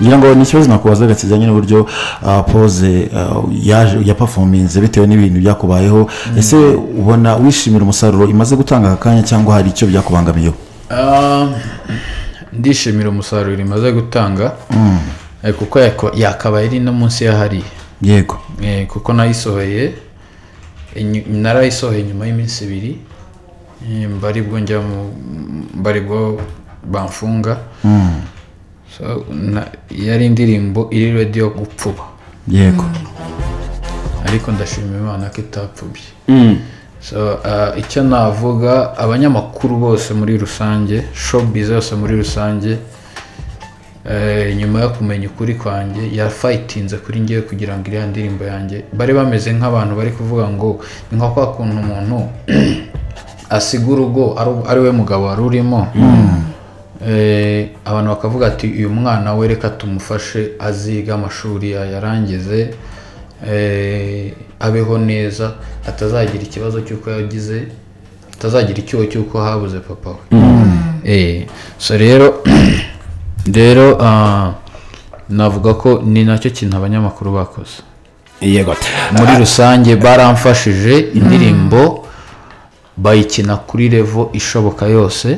ngira ngo ni ikibazo nakubazaga kijyanye n'uburyo pose yapafominze bitewe n'ibintu byakubayeho ese ubona wishimira umusaruro imaze gutanga aka kanya cyangwa hari icyo byakubangamiyeho ndishimira umusaruro imaze gutanga kuko yakabaye ari no munsi y'ahariye yego kuko nayisohoye narayisohoye nyuma y'iminsi ibiri mbaribwo njya mu mbaribwo bamfunga yari indirimbo iri radiyo gupfuba yego ariko ndashima imana ko itapfubye icyo navuga abanyamakuru bose muri rusange shopu zose muri rusange nyuma yo kumenya ukuri kwanjye yafayitinze kuri ngewe kugira ngo iriya ndirimbo yanjye bari bameze nk'abantu bari kuvuga ngo ni nka kwa kuntu umuntu asiga urugo ari we mugabo wari urimo abantu bakavuga ati uyu mwana we reka tumufashe aziga amashuri yayarangize abeho neza atazagira ikibazo cy'uko yagize atazagira icyuho cy'uko habuze papa we so rero rero navuga ko ni nacyo kintu abanyamakuru bakoze muri rusange baramfashije indirimbo bayikina kuri revo ishoboka yose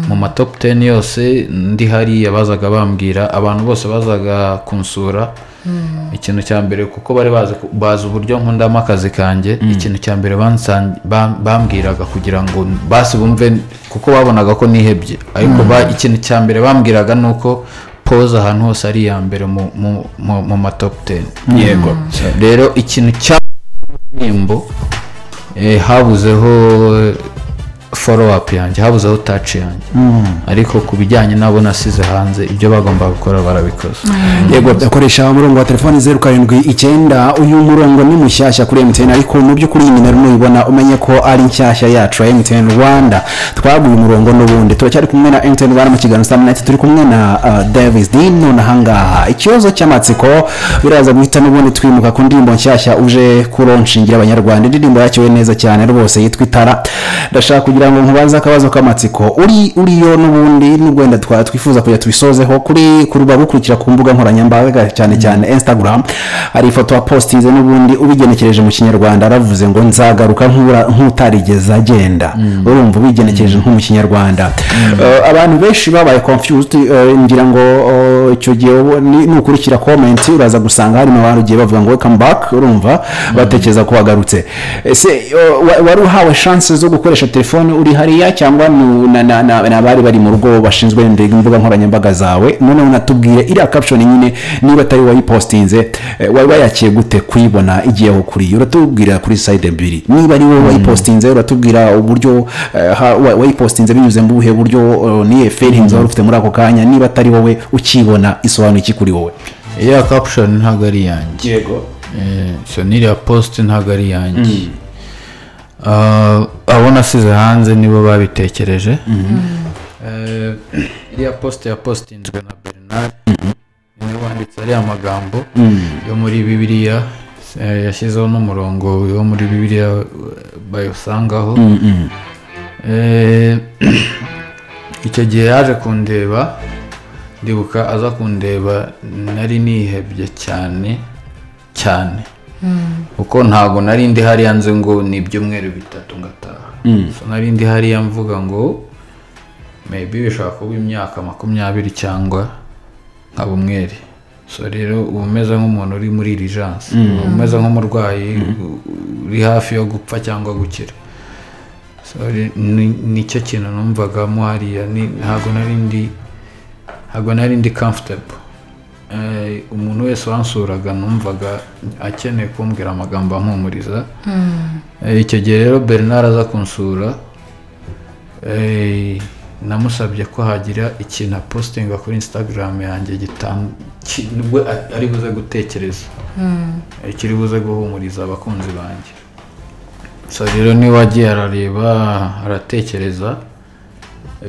mu matopu teni yose ndi hariya bazaga bambwira abantu bose bazaga kunsura ikintu cya mbere kuko bari bazi uburyo nkundamo akazi kanjye ikintu cya mbere bambwiraga kugira ngo basi bumve kuko babonaga ko nihebye ariko ikintu cya mbere bambwiraga ni uko poza ahantu hose ari iya mbere mu matopu teni yego rero ikintu cya nimbo habuzeho foro apu yanjye habuzeho taci yanjye ariko ku bijyanye n'abo nasize hanze ibyo bagomba gukora barabikoze yego akoresha umurongo wa telefoni zeru karindwi icyenda uyu murongo ni mushyashya kuri emutiyeni ariko mu by'ukuri nyine rero nuyibona umenye ko ari nshyashya yacu ya emutiyeni rwanda twaguye umurongo n'ubundi turacyari kumwe na emutiyeni rwanda mu kiganiro saa munani turi kumwe na davis din none ahangaha ikibazo cy'amatsiko biraza guhita n'ubundi twimuka ku ndirimbo nshyashya uje kuronshingira abanyarwanda indirimbo yakiriwe neza cyane rwose yitwa itara ndashaka kugira kugira ngo nkubaze akabazo k'amatsiko uri uriyo n'ubundi n'ubwenda twifuza kujya tubisozeho kuri kuruba gukurikira ku mbuga nkoranyambaga cyane cyane instagram hari ifoto wapositinze n'ubundi ubigenekereje mu kinyarwanda aravuze ngo nzagaruka nk'utarigeze agenda urumva ubigenekereje nk'umu kinyarwanda abantu benshi babaye confused ngira ngo icyo gihe nukurikira komenti uraza gusanga harimo abarugiye bavuga ngo welcome back urumva batekereza ko wagarutse ese wari uhawe chance zo gukoresha telefone uri hariya cyangwa ni abari bari mu rugo bashinzwe imbuga nkoranyambaga zawe noneho unatubwire iriya caption nyine niba atari wayipositinze wari wayakiye gute kuyibona igiyeho kuriya uratubwira kuri sayide ebyiri niba ari wowe wayipositinze uratubwira uburyo wayipositinze binyuze mu buhe buryo niye feringi wari ufite muri ako kanya niba atari wowe ukibona isobanura iki kuri wowe iriya caption ntabwo ari iyanjye yego n'iriya posite ntabwo ari iyanjye abo nasize hanze nibo babitekereje iriya posite ya positinzwe na bernard niwe wanditse ariya magambo yo muri bibiriya yashyizeho n'umurongo wo muri bibiriya bayosangaho icyo gihe yaje kundeba ndibuka aza kundeba nari nihebye cyane cyane kuko ntabwo nari ndi hariya nzi ngo ni ibyumweru bitatu ngataha nari ndi hariya mvuga ngo mebi bishobora kuba imyaka makumyabiri cyangwa nka bumweri so rero uba umeze nk'umuntu uri muri irijanse uba umeze nk'umurwayi uri hafi yo gupfa cyangwa gukira nicyo kintu numvagamo hariya ntabwo nari ndi kamfutebo umuntu wese wansuraga numvaga akeneye kumbwira amagambo ampumuriza icyo gihe rero bernard aza kunsura namusabye ko hagira ikintu apositinga kuri instagram yanjye nibwo ari buze gutekereza kiri buze guhumuriza abakunzi banjye gusa rero niba agiye arareba aratekereza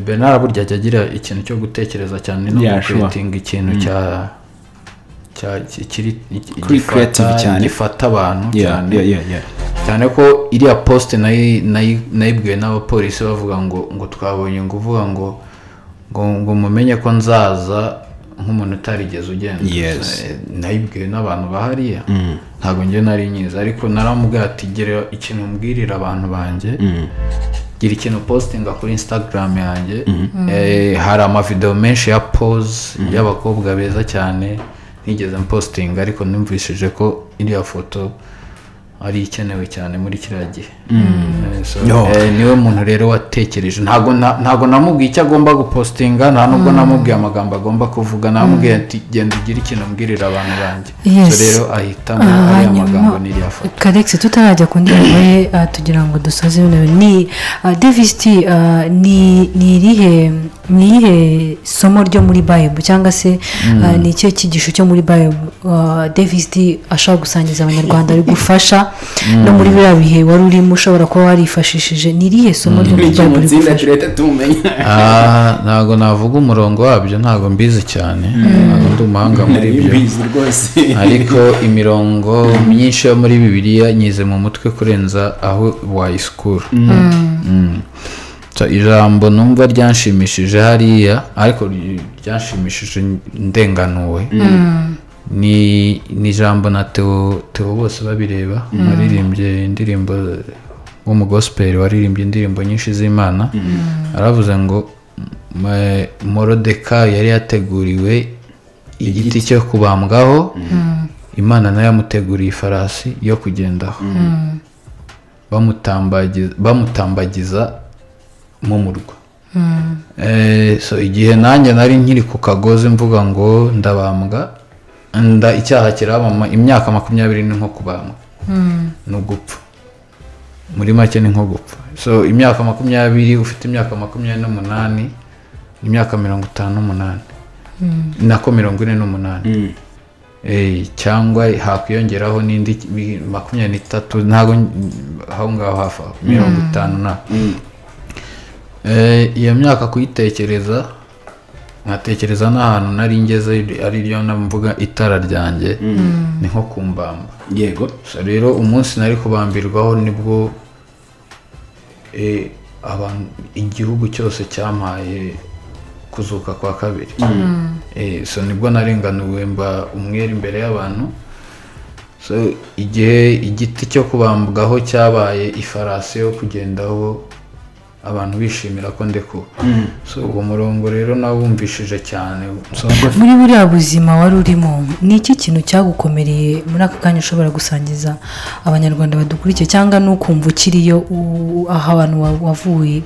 bernard burya ajya agira ikintu cyo gutekereza cyane no gukuritinga ikintu cya gifata abantu cyane cyane ko iriya posite nayibwiwe n'abapolisi bavuga ngo ngo twabonye ngo uvuga ngo ngo mumenye ko nzaza nk'umuntu utarigeze ugenda Yes. Eh, nayibwiwe n'abantu bahariya ntabwo njye nari nyizi ariko naramubwira ati gira ikintu mbwirira abantu banjye gira ikintu positinga kuri instagram yanjye Eh, hari amavidewo menshi ya pose y'abakobwa beza cyane nigeze mpositinga ariko numvishije ko iriya foto ari ikenewe cyane muri kiriya gihe Eh, so, Yo. eh, niwe muntu rero watekereje ntabwo na- ntabwo namubwiye icyo agomba gupositinga nta nubwo namubwiye amagambo agomba kuvuga namubwiye ati genda ugire ikintu mbwirira abantu banjye Yes. so rero ahitamo ariya magambo n'iriya foto karegisi tutarajya ku ndirimbo ye ah, tugira ngo dusoze ibintu ni devisi ti ni ni irihe ni irihe somo ryo muri bayibu cyangwa se ah, ni ikihe cyigisho cyo muri bayibu devisi ti ashobora gusangiza abanyarwanda rigufasha no muri biriya bihe wari urimo ushobora kuba warifashishije ni irihe somo ryo muri bityo bayibu mu rigufasha tsinda turahita tumumenya Ah, ntabwo navuga umurongo wabyo ntabwo mbizi cyane ntabwo ndi umuhanga muri nari byo mbizi rwose ariko imirongo myinshi yo muri bibiliya nyize mu mutwe kurenza aho wayisikura Mm. So, ijambo numva ryanshimishije hariya ariko ry- ryanshimishije ndenganuwe ni ni ijambo na teo teo bose babireba waririmbye indirimbo wo mu gospel waririmbye indirimbo nyinshi z'imana aravuze ngo "Ma- morodekayi yari yateguriwe igiti cyo kubambwaho imana nayo yamuteguriye ifarasi yo kugendaho bamutambagiza bamutambagiza mu murwa Eh, so igihe nanjye nari nkiri ku kagozi mvuga ngo ndabambwa nda icyaha kirabama imyaka makumyabiri ni nko kubambwa ni ugupfa muri make ni nko gupfa so imyaka makumyabiri ufite imyaka makumyabiri n'umunani imyaka mirongo itanu n'umunani nako mirongo ine n'umunani Eh, cyangwa hakwiyongeraho n'indi bi- makumyabiri n'itatu ntabwo n- aho ngaho hafa mirongo itanu na Eh, iyo myaka kuyitekereza nkatekereza n'ahantu nari ngeze ari ryo mvuga itara ryanjye ni nko kumbamba yego So, rero umunsi nari kubambirwaho nibwo eh, abantu igihugu cyose cyampaye kuzuka kwa kabiri Eh, so nibwo narenganuwe mba umwere imbere y'abantu so igihe igiti cyo kubambwaho cyabaye ifarasi yo kugendaho abantu bishimira ko ndekuwe so uwo murongo rero nawumvishije cyane so, muri buriya buzima wari urimo ni iki kintu cyagukomereye muri aka kanya ushobora gusangiza abanyarwanda badukurikiye cyangwa n'ukumva ukiriyo u- aho abantu wa- wavuye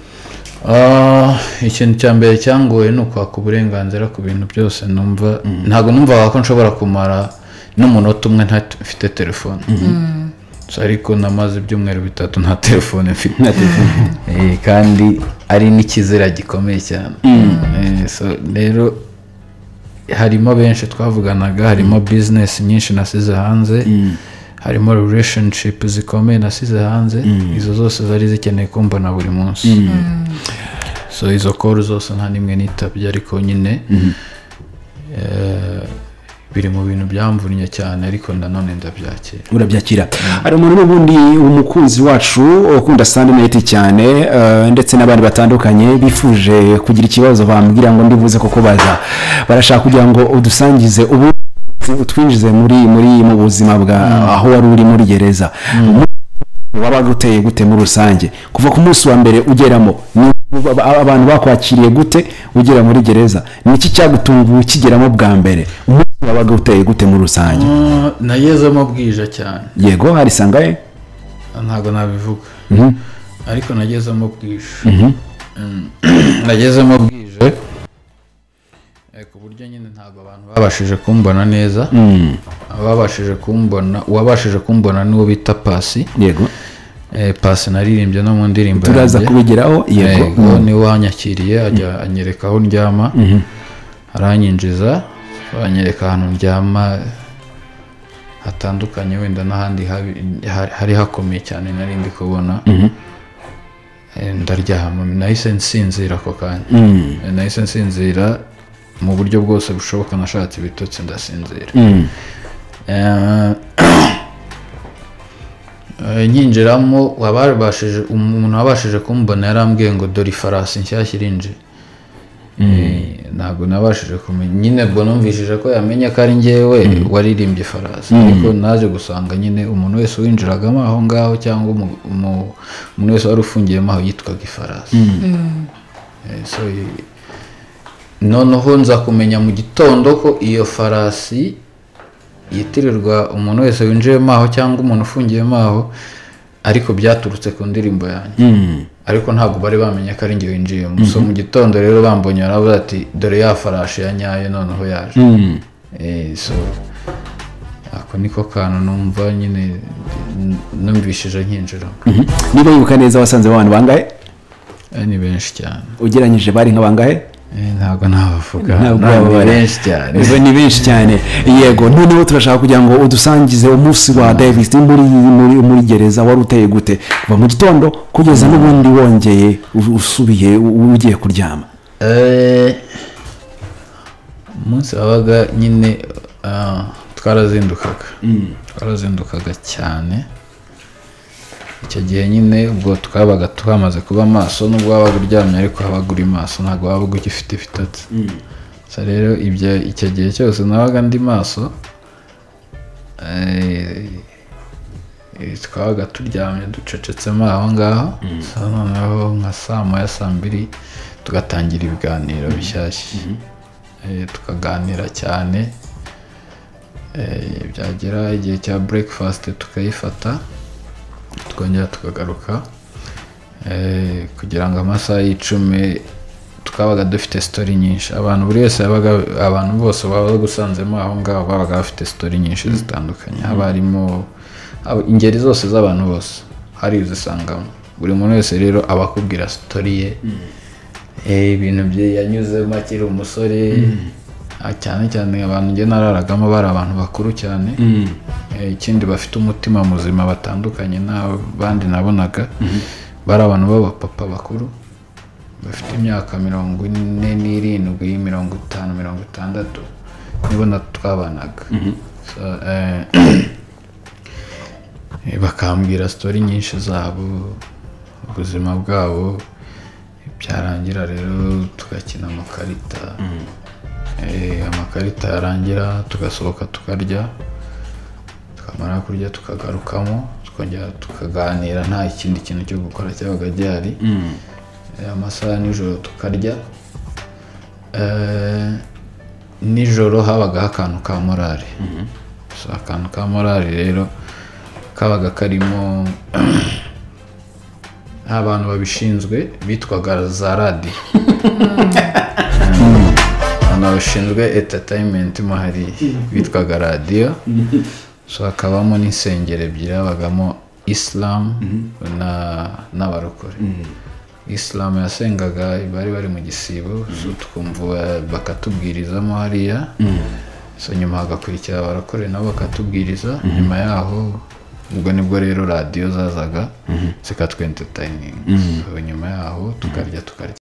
Ah, ikintu cya mbere cyangoye ni ukwaka uburenganzira ku bintu byose numva ntabwo numvaga ko nshobora kumara n'umunota umwe nta- mfite telefone So, ariko namaze ibyumweru bitatu nta telefone mfite Eh, kandi ari n'ikizira gikomeye cyane Eh, so, rero harimo benshi twavuganaga harimo bizinesi nyinshi nasize hanze harimo relationship zikomeye nasize hanze izo zose zari zikeneye kumbona buri munsi so izo koru zose nta n'imwe nitabye ariko nyine eh, biri mu bintu byamvunnye cyane ariko nanone ndabyakira urabyakira hari umuntu n'ubundi umukunzi wacu ukunda sandineti cyane eh, ndetse n'abandi batandukanye bifuje kugira ikibazo bambwira ngo ndibuze kuko baza barashaka kugira ngo udusangize ubu utwinjize muri muri mu buzima bwa aho wari uri muri gereza Mu- wabaga uteye gute muri rusange kuva ku munsi wa mbere ugeramo ni aba- abantu bakwakiriye gute ugera muri gereza ni iki cyagutunguye ukigeramo bwa mbere umunsi wabaga uteye gute muri rusange nagezemo bwije cyane yego harisangaye ntabwo nabivuga ariko nagezemo bwije Mm. nagezemo bwije Eh, ku buryo nyine ntabwo abantu babashije kumbona neza ababashije kumbona uwabashije kumbona n'uwo bita pasi yego Eh, pasi naririmbye no mu ndirimbo turaza yanjye. kubigeraho yego yego niwe wanyakiriye ajya anyereka aho ndyama aranyinjiza anyereka ahantu ndyama hatandukanye wenda n'ahandi habi- hari- hari hakomeye cyane nari ndi kubona Eh, ndaryama nahise nsinzira ako kanya Eh, nahise nsinzira mu buryo bwose bushoboka nashatse ibitotsi ndasinzira Eh, Eh, nyinjiramo wababashije umuntu wabashije kumbona yarambwiye ngo dore ifarasi nshyashya irinjiye Eh, ntabwo nabashije kumenya nyine ubwo numvishije ko yamenya ko ari ngewe waririmbye farasi ariko naje gusanga nyine umuntu wese winjiragamo aho ngaho cyangwa umu- umu- umuntu wese wari ufungiyemo aho yitwaga ifarasi Eh, so, i- noneho nza kumenya mu gitondo ko iyo farasi yitirirwa umuntu wese winjiyemo aho cyangwa umuntu ufungiyemo aho ariko byaturutse ku ndirimbo yanjye ariko ntabwo bari bamenye ko ari njye winjiyemo so mu gitondo rero bambonye baravuga ati dore ya farashi ya nyayo noneho yaje Eh, so ako niko kantu numva nyine n- numvishije nkinjiramo niba wibuka neza wasanze abantu bangahe Eh, ni benshi cyane ugeranyije bari nka bangahe Eh, ntabwo nabavuga Ntabwo ntabwo ni wababara. benshi cyane Izo ni benshi cyane yego noneho turashaka kugira ngo udusangize umunsi wa davis muri muri muri gereza wari uteye gute kuva mu gitondo kugeza n'ubundi wongeye u- usubiye u- ugiye kuryama Eh, umunsi wabaga nyine ah, twarazindukaga twarazindukaga cyane icyo gihe nyine ubwo twabaga twamaze kuba maso nubwo wabaga uryamye ariko wabaga uri maso ntabwo wabaga ugifite ibitotsi so rero ibyo icyo gihe cyose nabaga ndi maso eh, eh, twabaga turyamye ducecetsemo aho ngaho so noneho nka saa moya saa mbiri tugatangira ibiganiro bishyashya Eh, tukaganira cyane Eh, byagera igihe cya breakfast tukayifata tukongera tukagaruka Eh, kugira ngo amasaha y'icumi twabaga dufite story nyinshi abantu buri wese yabaga abantu bose baba gusanzemo aho ngaho babaga bafite story nyinshi zitandukanye haba harimo haba- ingeri zose z'abantu bose hari izisangamo buri muntu wese rero aba akubwira story ye Eh, ibintu bye yanyuzemo akiri umusore Ah, cyane cyane abantu njye nararagamo bari abantu bakuru cyane Eh, ikindi bafite umutima muzima batandukanye n'abandi nabonaga bari abantu b'abapapa bakuru bafite imyaka mirongo ine n'irindwi mirongo itanu mirongo itandatu nibo na twabanaga So, eh, eh, bakambwira sitori nyinshi zabo ubuzima bwabo byarangira rero tugakina amakarita Eh, amakarita yarangira tugasohoka tukarya twamara kurya tukagarukamo tukongera tukaganira nta kindi kintu cyo gukora cyabaga gihari Eh, amasaha ya nijoro tukarya Eh, nijoro habagaho akantu ka morali so akantu ka morali rero kabaga karimo abantu babishinzwe bitwaga za radiyo abantu bashinzwe entertainment mo hari bitwaga radiyo so hakabamo n'insengero ebyiri habagamo isilamu n'abarokore isilamu yasengaga bari bari mu gisibo so tukumva bakatubwirizamo hariya so nyuma hagakurikira abarokore nabo bakatubwiriza nyuma yaho ubwo nibwo rero radiyo zazaga zikatwentetayininga so nyuma yaho tukarya tukarya